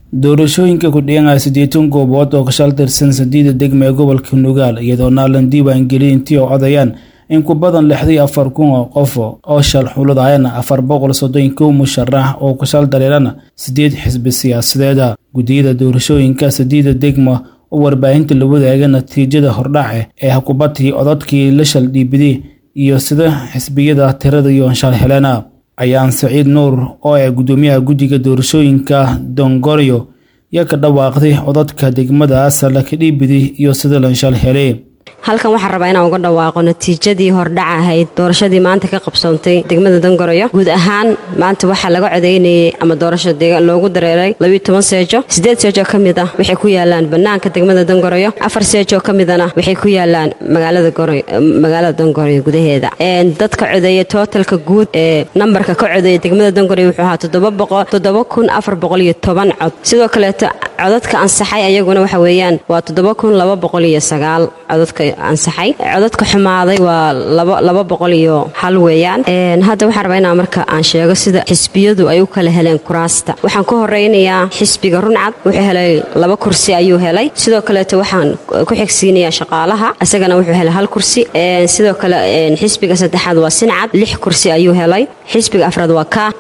doorashooyinka kudhiyanaya siddeetan goobood oo ka shal tirsan sadiida degma ee gobolka nugaal iyadoo naalan diiwaangeliyay intii oo codayaan in ku badan lixdii afar kun oo qof oo shal xuladayana afar boqol soddon kow musharax oo ka shal dareerana siddeed xisbi siyaasadeeda guddiyada doorashooyinka sadiida degma oo warbaahinta la wadaaga natiijada hordhace ee hakubatii codadkii la shal dhiibiday iyo sida xisbiyada tirada iyo shal helena ayaan saciid nuur oo ah guddoomiyaha guddiga doorashooyinka dongoryo yaa ka dhawaaqday codadka degmadaas laka dhiibiday iyo sida la shal helay halkan waxaan rabaa inaan uga dhawaaqo natiijadii hordhaca ahayd doorashadii maanta ka qabsoontay degmada dongoroyo guud ahaan maanta waxaa laga codaynayay ama doorasho loogu dareeray labiyo toban seejo siddeed seejoo ka mid ah waxay ku yaalaan bannaanka degmada dongoroyo afar seejoo ka midana waxay ku yaalaan magaalada dongoroyo gudaheeda dadka codeeya tootalka guud ee nambarka ka codeeya degmada dongoroyo wuxuu ahaa toddoba kun afar boqol iyo toban cod sidoo kaleeto codadka ansaxay ayaguna waxa weeyaan waa toddoba kun laba boqol iyo sagaal codadka ansaxay codadka xumaaday waa laba boqol iyo hal weeyaan hadda waxaan rabaa inaa marka aan sheego sida xisbiyadu ay u kala heleen kuraasta waxaan ku horeynayaa xisbiga runcad wuxuu helay laba kursi ayuu helay sidoo kaleeto waxaan ku xigsiinayaa shaqaalaha isagana wuxuu helay hal kursi sidoo kale xisbiga saddexaad waa sincad lix kursi ayuu helay xisbiga afraad waa ka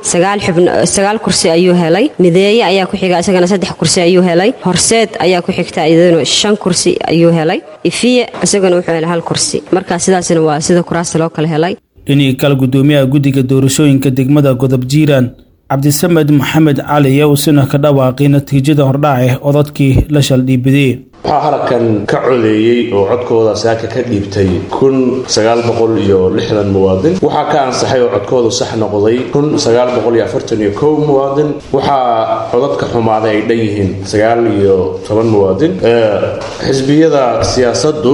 sagaal kursi ayuu helay mideeye ayaa ku xiga isagana saddex kursi ayuu helay horseed ayaa ku xigta iyaduna shan kursi ayuu helay ifiye isaguna wuxuu helay hal kursi markaa sidaasna waa sida kuraasta loo kala helay dhinii kale guddoomiyaha guddiga doorashooyinka degmada godob jiiraan cabdisamed maxamed cali yaa uusina ka dhawaaqay natiijada hordhace codadkii la shal dhiibidey waxaa halkan ka codeeyey oo codkooda saaka ka dhiibtay kun sagaal boqol iyo lixdan muwaadin waxaa ka ansaxay oo codkoodu sax noqday kun sagaal boqol iyo afartan iyo kow muwaadin waxaa codadka xumaaday ay dhan yihiin sagaal iyo toban muwaadin xisbiyada siyaasaddu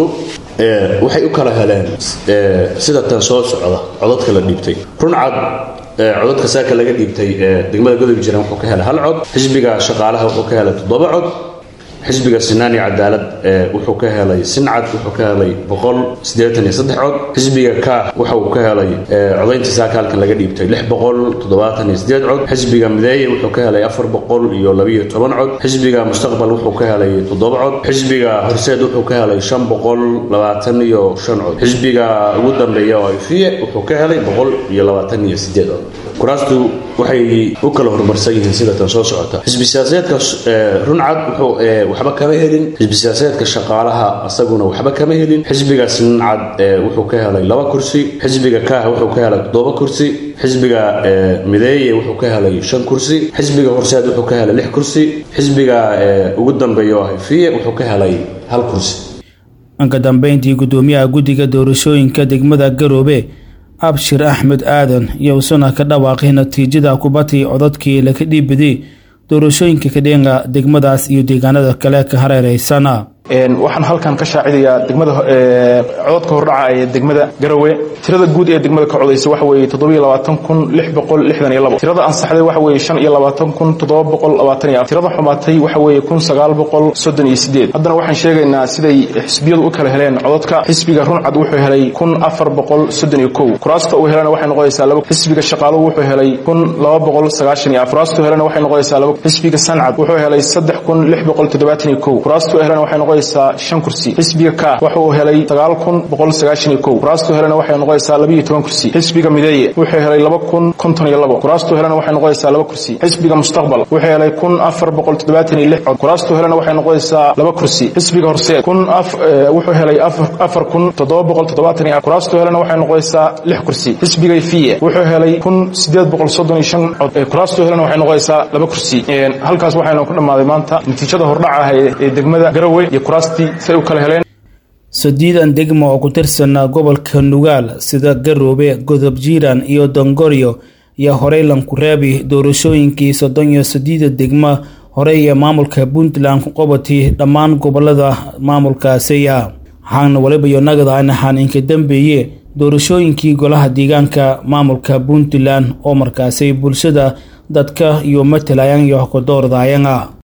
waxay u kala heleen sida tan soo socda codadka la dhiibtay runcad codadka saaka laga dhiibtay degmada godob jiran wuxuu ka helay hal cod xisbiga shaqaalaha wuxuu ka helay toddoba cod xisbiga sinaan iyo cadaalad wuxuu ka helay sincad wuxuu ka helay boqol siddeetan iyo saddex cod xisbiga ka waxa uu ka helay codaynta saaka halkan laga dhiibtay lix boqol toddobaatan iyo siddeed cod xisbiga mideeye wuxuu ka helay afar boqol iyo labiyo toban cod xisbiga mustaqbal wuxuu ka helay toddoba cod xisbiga horseed wuxuu ka helay shan boqol labaatan iyo shan cod xisbiga ugu dambeeya oo ifiye wuxuu ka helay boqol iyo labaatan iyo siddeed cod kuraastu waxay u kala horumarsan yihiin sida tan soo socota xisbi siyaasadeedka runcad wuxuu waxba kama helin xisbi siyaasadeedka shaqaalaha asaguna waxba kama helin xisbiga sincad wuxuu ka helay laba kursi xisbiga kaah wuxuu ka helay toddoba kursi xisbiga mideeye wuxuu ka helay shan kursi xisbiga horseed wuxuu ka helay lix kursi xisbiga ugu dambeeya oo hifiye wuxuu ka helay hal kursi anka dambeyntii guddoomiyaha guddiga doorashooyinka degmada garoobe abshir axmed aadan iyo usuna ka dhawaaqay natiijada kubatii codadkii laka dhiibiday doorashooyinka kadhenga degmadaas iyo deegaanada kale ka hareereysana waxaan halkan ka shaacidayaa degmada codadka hordhaca ee degmada garowe tirada guud ee degmada ka codaysa waxa weeye toddobiyo labaatan kun lix boqol lixdan iyo labo tirada ansaxday waxa weeye shan iyo labaatan kun toddoba boqol labaatan iyo afar tirada xumaatay waxa weeye kun sagaal boqol soddon iyo sideed haddana waxaan sheegaynaa siday xisbiyadu u kala heleen codadka xisbiga runcad wuxuu helay kun afar boqol soddon iyo kow kuraasta uu helana waxay noqonaysaa laba xisbiga shaqaaluhu wuxuu helay kun laba boqol sagaashan iyo afar kuraastu helana waxay noqonaysaa laba xisbiga sancad wuxuu helay saddex kun lix boqol toddobaatan iyo kow kuraastu helana waxay noqonaysaa shan kursi xisbiga ka waxa uu helay sagaal kun boqol sagaashan iyo kow kuraastu helana waxay noqonaysaa laba iyo toban kursi xisbiga mideeye wuxuu helay laba kun konton iyo labo kuraastu helana waxay noqonaysaa laba kursi xisbiga mustaqbal wuxuu helay kun afar boqol toddobaatan iyo lix cod kuraastu helana waxay noqonaysaa laba kursi xisbiga horseed kun wuxuu helay afar kun toddoba boqol toddobaatan iyo kuraastu helana waxay noqonaysaa lix kursi xisbiga fiye wuxuu helay kun sideed boqol soddon iyo shan cod kuraastu helana waxay noqonaysaa laba kursi halkaas waxaynu ku dhammaaday maanta natiijada hordhaca ah ee degmada garowe iyo kuraastii say u kala heleen sadiidan degma oo ku tirsan gobolka nugaal sida garoobe godob jiiraan iyo dongoryo iyo horey lankureebi doorashooyinkii soddon iyo sadiida degma horey ee maamulka puntland ku qabatay dhammaan gobolada maamulkaasiya waxaana waliba iyo nagadahan ahaan inka dambeeye doorashooyinkii golaha deegaanka maamulka puntland oo markaasi bulshada dadka iyo matalayaan iyo ka doordayana